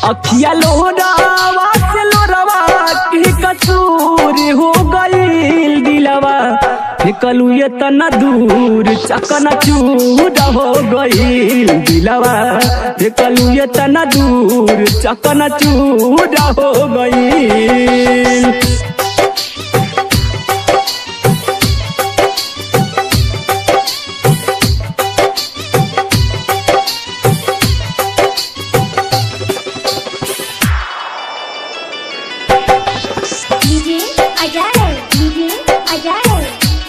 अखिया लोरावा से लोरावा के कसूर हो गईल दिलवा फेकलू ये तना दूर चकन चूर हो गईल दिलवा फेकलू ये तना दूर चकन चूर हो गईल DJ Ajay, DJ Ajay.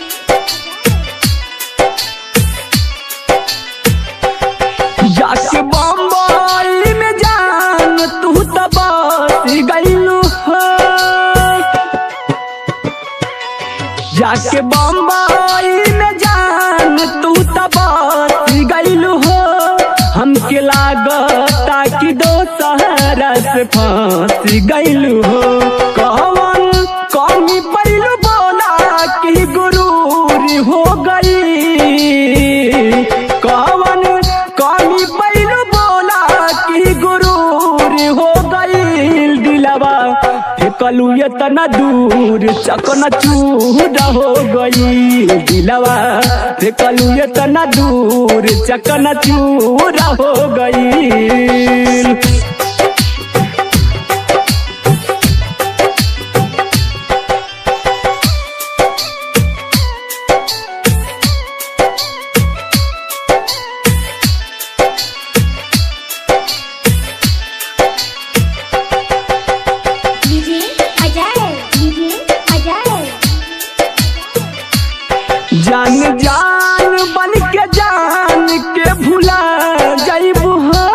जाके बम्बई में जान तू तो बस गईलू हो जाके बम्बई में जान तू तो बस गईलू हो हमके लागता कि दो सहारा से फंस गईलू हो कौन कौमी पैलू बोला कि गुरूर हो गई कौन कौमी पैलू बोला कि गुरूर हो गई दिलवा फेकलू ये तना दूर चकन चूर हो गई दिलवा फेकलू ये तना दूर चकन चूर हो गई DJ Ajay, DJ Ajay. जान जान बन के जान के भुला जाइबू हो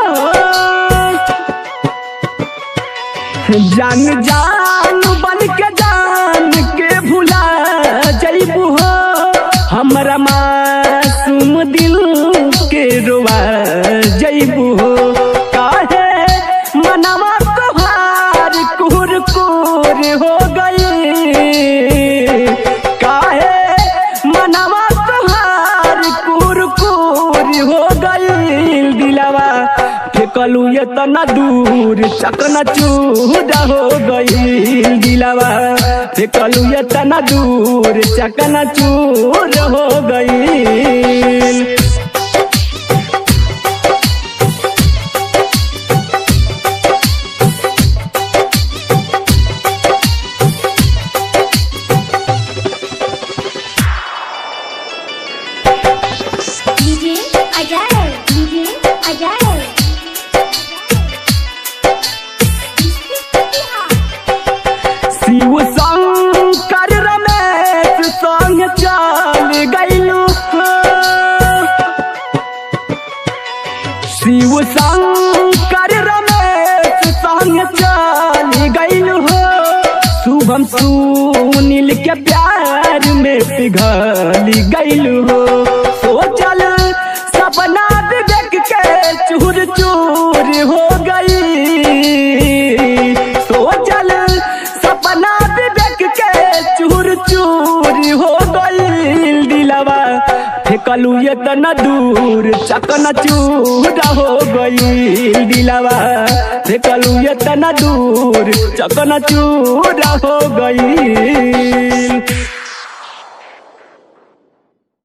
जान जान बन के जान के भुला जाइबू हो हमरा मासूम दिल के रोवा जाइबू हो काहे मनवा तोहार कुर कुर हो गई काहे मनवा तोहार कुर कुर हो गई दिलवा फेकलू ये तना दूर चकन चूर हो गई दिलवा फेकलू ये तना दूर चकन चूर हो गई DJ Ajay, DJ Ajay. Shiv Shankar Ramesh संग चल गईलू शिव शंकर रमेश संग चल गईलू हो शुभम सुनील के प्यार में पिघल गईलू हो सोचल सपना देख के चूर चूर हो गई सोचल सपना देख के चूर चूर हो गई दिलवा फेकलू ये तना दूर चकन चूर हो गई दिलवा फेकलू ये तना दूर चकन चूर हो गई